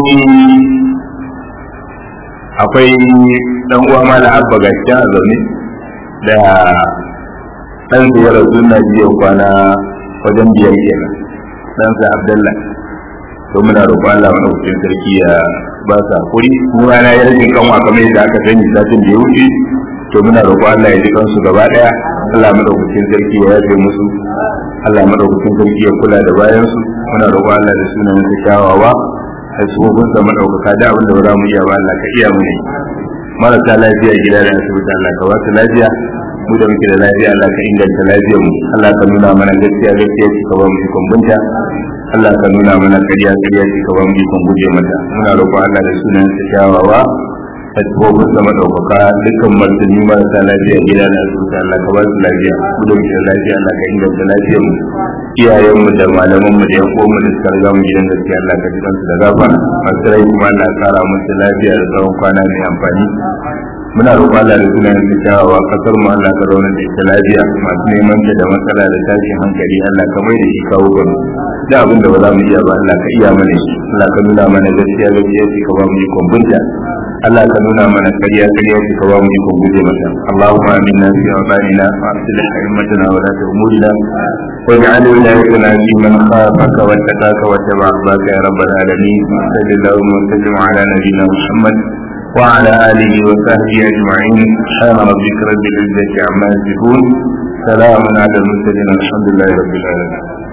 akwai dan uwa mala abba gaskiya a zaune da dan su ya rasu na biyan kwana wajen biyar kenan dan sa abdullah to muna roƙon Allah madaukakin sarki ya ba sa hakuri mu rana ya rage kanwa kamar yadda aka sani satin da ya wuce to muna roƙon Allah ya ji kansu gaba daya Allah madaukakin sarki ya yafe musu Allah madaukakin sarki ya kula da bayansu muna roƙon Allah da sunan sa kyawawa da sabobin sa madaukaka da abin da ba za mu iya ba Allah ka iya mu ne marasa lafiya gida da asibiti Allah ka ba su lafiya mu da muke da lafiya Allah ka inganta lafiyar mu Allah ka nuna mana gaskiya gaskiya ka ba mu ikon bunta Allah ka nuna mana ƙarya ƙarya ka ba mu ikon guje mata muna roƙon Allah da sunan sa kyawawa da sabobin sa madaukaka dukkan martani marasa lafiya gida da asibiti Allah ka ba su lafiya mu da muke da lafiya Allah ka inganta lafiyar mu iyayenmu da malamanmu da yan uwanmu da suka riga mu gidan gaskiya Allah ka ji kansu da gafara masu rai kuma Allah ya kara musu lafiya da tsawon kwana mai amfani muna roƙon Allah da sunan da kyawawa kasar mu Allah ka zauna da ita lafiya masu neman ta da matsala da tashin hankali Allah ka mai da shi kawo gani da abin da ba za mu iya ba Allah ka iya mana shi Allah ka nuna mana gaskiya gaskiya shi ka ba mu ikon bunta Allah ka nuna mana ƙarya ƙarya shi ka ba mu ikon guje mata Allahumma aminna fi awtanina wa aslih a'immatana wa la umurina واجعل ولايتنا في من خافك واتقاك واتبع رضاك يا رب العالمين صل اللهم وسلم على نبينا محمد وعلى اله وصحبه اجمعين سبحان ربك رب العزه عما يصفون سلام على المرسلين الحمد لله رب العالمين